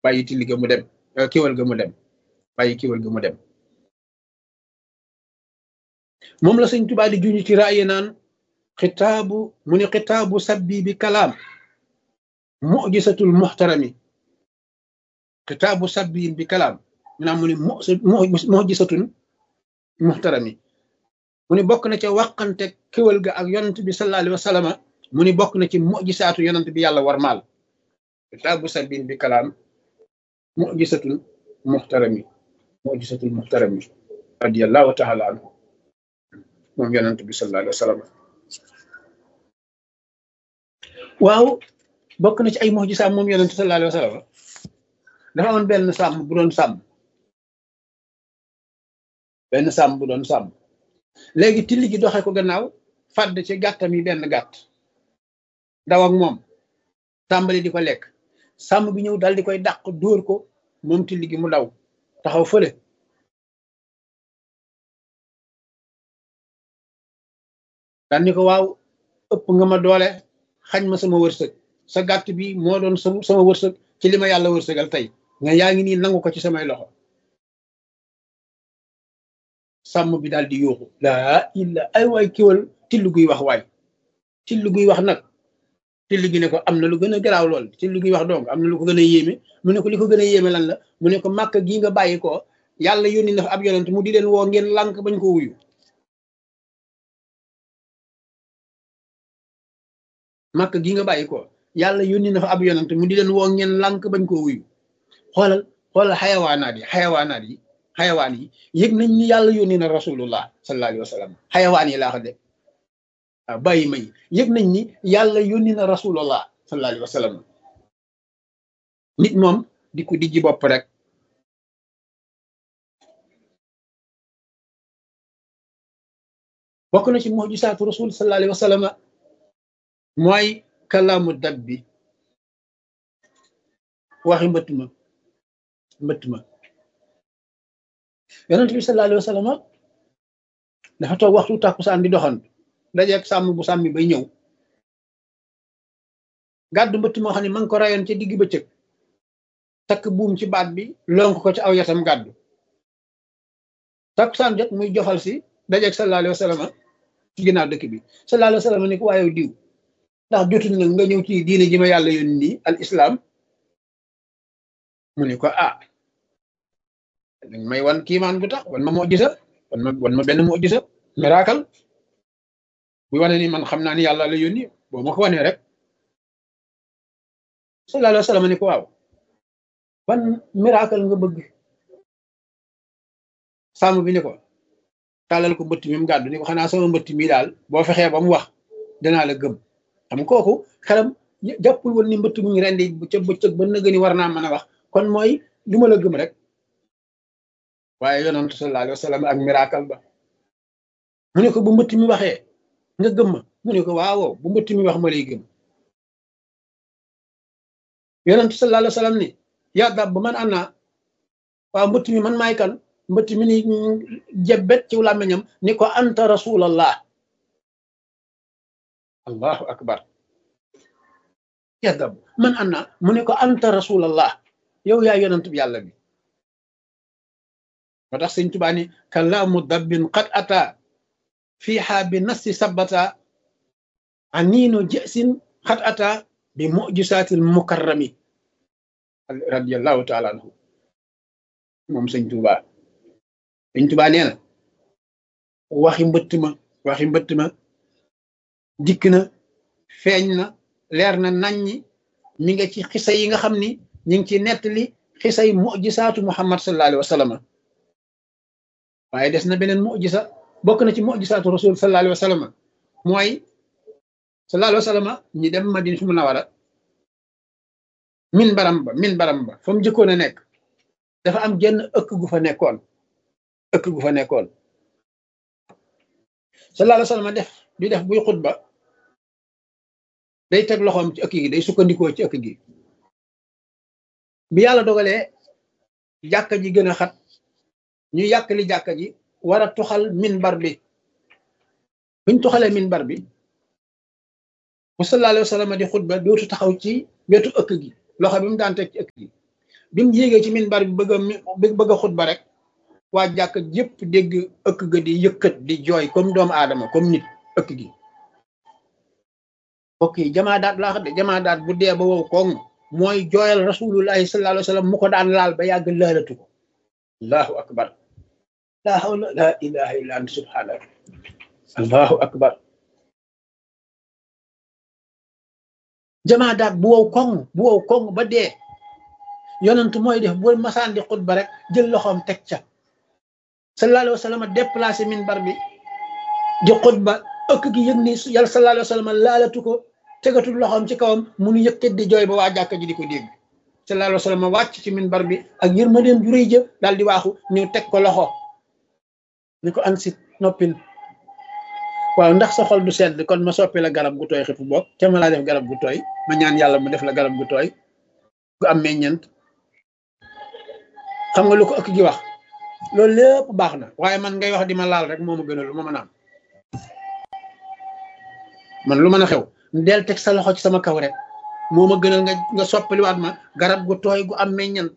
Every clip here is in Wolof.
bàyyi tilli ga mu dem kiwal ga mu dem bàyyi kiwal ga mu dem moom la sëñ Tuubaa di juñu ci raaye naan xitaabu mu ni xitaabu sabbi bi kalaam mujisatul muxtarami xitaabu sabbi bi kalaam mu naam mu ni mujisatun muxtarami mu ni bokk na ca wàqante kéwal ga ak yonent bi sallallahu alayhi wa sallam mu ni bokk na ci mujisaatu yonent bi yàlla war maal xitaabu sabbi bi kalaam mujisatun muxtarami mujisatul muxtarami radiyallahu taala anhu moom yonent bi sallallahu alayhi wa sallam waaw bokk na ci ay mujisaam moom yonent sallallahu alayhi wa sallam dafa amoon benn sàmm bu doon sàmm benn sàmm bu doon sàmm léegi tilli gi doxe ko gannaaw fàdd ci gàttam yi benn gàtt daw ak moom tàmbali di ko lekk sàmm bi ñëw dal di koy dàq dóor ko moom tilli gi mu daw taxaw fële daan ni ko waaw ëpp nga ma doole xañ ma sama wërsëg sa gàtt bi moo doon sama wërsëg ci li ma yàlla wërsëgal tey nga yaa ngi nii nangu ko ci samay loxo sàmm bi daal di yuuxu laa illa ay waay kiwal tillu guy wax waay tillu guy wax nag tillu gi ne ko am na lu gën a garaaw lool tillu guy wax donc am na lu ko gën a yéeme mu ne ko li ko gën a yéeme lan la mu ne ko màkk gii nga bàyyi ko yàlla yónni na fa ab yonent mu di leen woo ngeen lànk bañ ko wuyu màkk gi nga bàyyi ko yàlla yónni na fa ab yonent mu di leen woo ngeen lànk bañ koo wuyu xoolal xoolal xayawaanaat yi xayawaanaat yi xayawaan yi yëg nañ ni yàlla yónni na rasulullah sallallahu alayhi wa sallam xayawaan yi laa ko de waaw bàyyi may yëg nañ ni yàlla yónni na rasulullah sallallahu alayhi wa sallam nit moom di ko dijji bopp rek bokk na ci mujisaatu rasul sallallahu alayhi wa sallam mooy kalaamu dab bi waxi mbëtt ma mbëtt ma yonent bi sallallahu alayhi wa sallam dafa toog waxtu tàkkusaan di doxantu dajeeg sàmm bu sàmmi bay ñëw gàddu mbëtt moo xam ne ma ngi ko rayoon ci digg bëccëg takk buum ci baat bi lonk ko ci aw yatam gàddu tàkkusaan jot muy jofal si dajeeg sallallahu alayhi wa sallam ci ginnaaw dëkk bi sallallahu alayhi wa sallam ni ko waaye diw ndax jotul nag nga ñëw ci diine ji ma yàlla yónni nii al islam mu ne ko ah dañ may wan kiimaan gu tax wan ma moo gisa wan ma wan ma benn moo gisa miracle bu wane ni man xam naa ni yàlla la yónni boo ma ko wanee rek sallallahu alayhi wa sallam ni ko waaw ban miracle nga bëgg sàmm bi ni ko tàllal ko mbëtt mi mu gàddu ni ko xanaa sama mbëtt mi daal boo fexee ba mu wax danaa la gëm xam kooku xelam jàppul woon ni mbëtt mu ngi rendi ca bëccëg ba nëgëni war naa mën a wax kon mooy lu ma la gëm rek waaye yonantu sallallahu alayhi wa sallam ak miracle ba mu ne ko bu mbëtt mi waxee nga gëm ma mu ne ko waaw bu mbëtt mi wax ma lay gëm yonantu sallallahu alayhi wa sallam ni yaa dab ba man am naa waaw mbëtt mi man maay kan mbëtt mi ni jebbet ci làmmiñam ni ko anta rasulallah allahu akbar yadab man anna mu ne ko anta rasulallah yow yaa yonent bi yàlla bi moo tax sëñ Tuubaa ni kalaamu dabbin qad ata fiiha bi nasti sabata aniino jësin qad ata bi mujisaatil mukarrami radiallahu taala anhu moom sëñ Tuubaa sëñ Tuubaa nee na waxi mbëtt ma waxi mbëtt ma dikk na feeñ na leer na naññi mi nga ci xisa yi nga xam ni ñu ngi ci nettali xisay mujisaatu muhammad sallallahu alayhi wa sallam waaye des na beneen mujisa bokk na ci mujisaatu rasul sallallahu alayhi wa sallam mooy sallallahu alayhi wa sallam ñi dem madina su munawara min baram ba min baram ba fa mu jëkkoon a nekk dafa am genn ëkk gu fa nekkoon ëkk gu fa nekkoon sallallahu alayhi wa sallam def di def buy xutba day teg loxoom ci ëkk gi day sukkandikoo ci ëkk gi bi yàlla dogalee jàkka ji gën a xat ñu yàkkali jàkka ji war a tuxal minbar bi buñ tuxalee minbar bi bu sallallahu alayhi wa sallam di xutba dootu taxaw ci wetu ëkk gi loxo bi mu daan teg ci ëkk gi bi mu yéegee ci minbar bi bëgg a bëgg a xutba rek waa jàkk yépp dégg ëkk ga di yëkkat di jooy comme doomu aadama comme nit ëkk gi ok jamaa daat laa xam de jamaa daat bu dee ba wow koŋ mooy jooyal rasulullahi sallallahu alayhi wa sallam mu ko daan laal ba yàgg laalatu ko allahu akbar la hawla la ilaha illa anta subhanaka allahu akbar jamaa daat bu wow koŋ bu wow koŋ ba dee yonent mooy def bu masaan di xutba rek jël loxoom teg ca sallallahu alayhi wa sallam déplacé minbar bi di xutba ëkk gi yëg ni yàlla sallallahu alayhi wa sallam laalatu ko tegatul loxoom ci kawam munu yëkkat di jooy ba waa jàkka ji di ko dégg sallallahu alayhi wa sallam wàcc ci minbar bi ak yërmandeem ju rëy jë daal di waaxu ñëw teg ko loxo ni ko ansit noppil waaw ndax sa xol du sedd kon ma soppi la garab gu tooy xipp bopp te ma laa def garab gu tooy ma ñaan yàlla mu def la garab gu tooy gu am meññent xam nga lu ko ëkk gi wax loolu lépp baax na waaye man ngay wax di ma laal rek moo ma gënal lu ma mën a am man lu mën a xew del teg sa loxo ci sama kaw rek moo ma gënal nga nga soppaliwaat ma garab gu tooy gu am meññant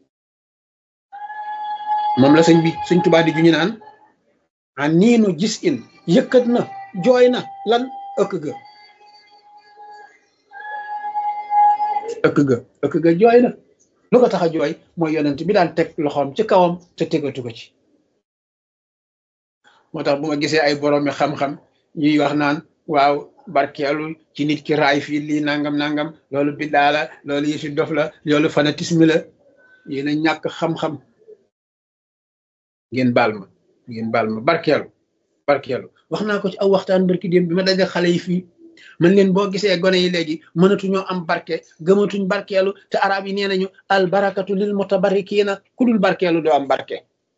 moom la sëñ bi sëñ Tuubaa di ju ñu naan a niinu gis in yëkkat na jooy na lan ëkk ga ëkk ga ëkk ga jooy na lu ko tax a jooy mooy yonent bi daan teg loxoom ci kawam te tegatu ko ci moo tax bu ma gisee ay boroomi xam-xam ñuy wax naan waaw barkeelu ci nit ki raay fii lii nangam nangam loolu biddaa la loolu yëfi dof la loolu fanatisme la yéen a ñàkk xam-xam ngeen baal ma ngeen baal ma barkeelu barkeelu wax naa ko ci aw waxtaan barki démb bi ma daje xale yi fii man leen boo gisee gone yi léegi mënatuñoo am barke gëmatuñ barkeelu te arab yi nee nañu al barakatu lil mutabarikiina ku dul barkeelu doo am barke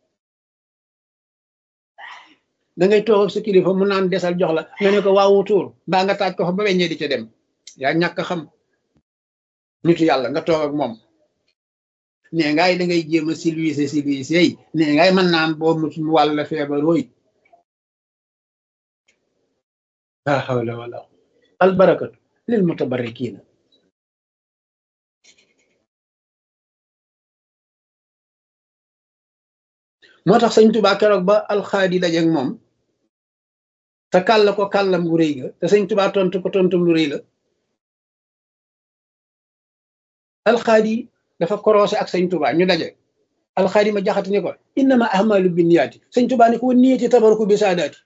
da ngay toog ak sa kilifa mu naan desal jox la nga ne ko waawu tuur mbaa nga taaj ko fa ba weññee di ca dem yaa ñàkk xam nitu yàlla nga toog ak moom nee ngaay da ngay jéem a silwiise silwiise yi nee ngaay mën naan boo mu wàll la feebar wooy la hawla wala al barakatu lil mutabarikiina moo tax sëñ Tuubaa keroog ba alxaadi dajeeg moom te kàll ko kàllam gu rëy ga te sëñ Tuubaa tontu ko tontum lu rëy la alxaadi dafa korosé ak sëñ Tuubaa ñu daje alxaadi ma jaxati ni ko innama ahmalu binniyaati sëñ Tuubaa ni ko wa niyati tabaruku bi saadaati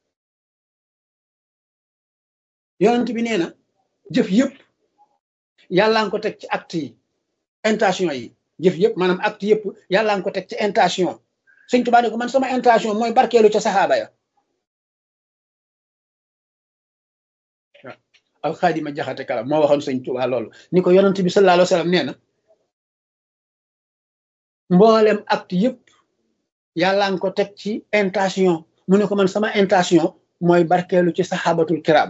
yonent bi nee na jëf yëpp yàllaa nga ko teg ci acte yi intention yi jëf yëpp maanaam acte yëpp yàllaa nga ko teg ci intention sëñ Tuubaa ne ko man sama intention mooy barkeelu ca saxaaba ya waaw alxaadima jaxate kala moo waxoon sëñ Tuubaa loolu ni ko yonent bi sallallahu alayhi wa sallam nee na mboolem acte yëpp yàllaa nga ko teg ci intention mu ne ko man sama intention mooy barkeelu ci saxaabatul kiram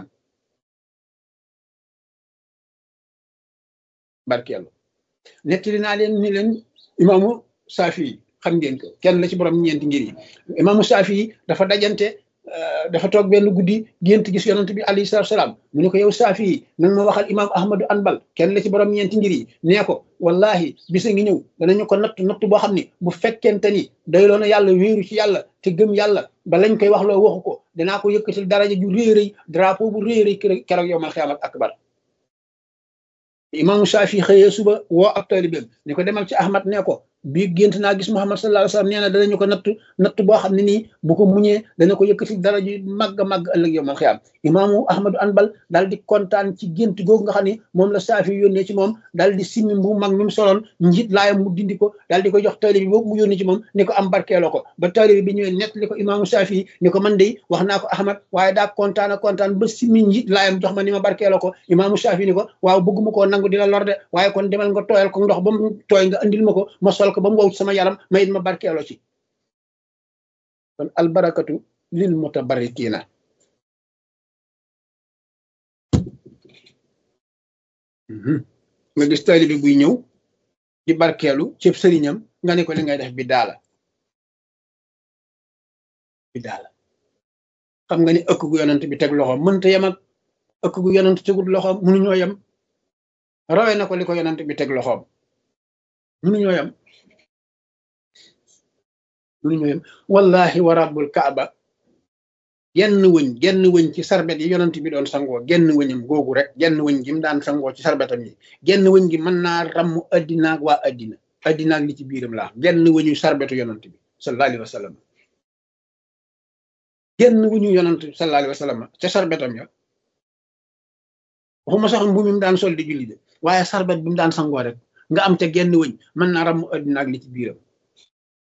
barkeelu nettali naa leen ni leen imaamu Saafi xam ngeen ko kenn la ci borom ñeenti ngir yi imaamu Saafi dafa dajante dafa toog benn guddi gént gis yonent bi alayhi salaatu salaam mu ne ko yow Saafi nag ma waxal imaam Ahmadu Anbal kenn la ci borom ñeenti ngir yi nee ko wallahi bisa ngi ñëw danañu ko natt natt boo xam ne bu fekkente ni doyloo na yàlla wéeru ci yàlla te gëm yàlla ba lañ koy wax loo waxu ko danaa ko yëkkatil daraja ju réy rëy drapeau bu réy rëy keroog yow mal xiyaamat akbar imaamu Saafi xëyee suba woo ab taalibeem ni ko demal ci Ahmad ne ko bii gént naa gis Muhammad sallallahu alayhi wa sallam nee na danañu ko natt natt boo xam ne nii bu ko muñee dana ko yëkkati dara ju màgg a màgg ëllëg yow mal xiyaam imaamu Ahmadu Anbal daal di kontaan ci gént googu nga xam ne moom la Saafi yónnee ci moom daal di simmi bu mag mi mu soloon njiit laayam mu dindi ko daal di ko jox taalibe bi boobu mu yónnee ci moom ni ko am barkeeloo ko ba taalibe bi ñëwee nett li ko imaamu Saafi ni ko man de wax naa ko Ahmad waaye daa kontaan a kontaan ba simmi njiit laayam jox ma ni ma barkeeloo ko imaamu Saafi ni ko waaw bëgguma koo nangu di la lor de waaye kon demal nga tooyal ko ndox ba mu tooy nga andil ma ko ma sol ko ba mu wow sama yaram ma it ma barkeeloo ci kon albarakatu lil mutabarrikiina nga gis taalibe bi buy ñëw di barkeelu ceeb sëriñam nga ne ko li ngay def bi daala bi daala xam nga ni ëkk gu yonent bi teg loxoom mënta yem ak ëkk gu yonent tegul loxoom mënuñoo yem rawee na ko li ko yonent bi teg loxoom mënuñoo yam mënuñoo yam wallahi wa rabbul kaaba genn wëñ genn wëñ ci sarbet yi yonent bi doon sangoo genn wëñam googu rek genn wëñ gi mu daan sangoo ci sarbetam yi genn wëñ gi mën naa ramm addinaag waa addina addinaag li ci biiram laa genn wëñu sarbetu yonent bi sallallahu alayhi wa sallam genn wëñu yonent bi sallallahu alayhi wa sallam ca sarbetam ya waxuma sax mbu mi mu daan sol di julli de waaye sarbet bi mu daan sangoo rek nga am ca genn wëñ mën naa ramm addinaag li ci biiram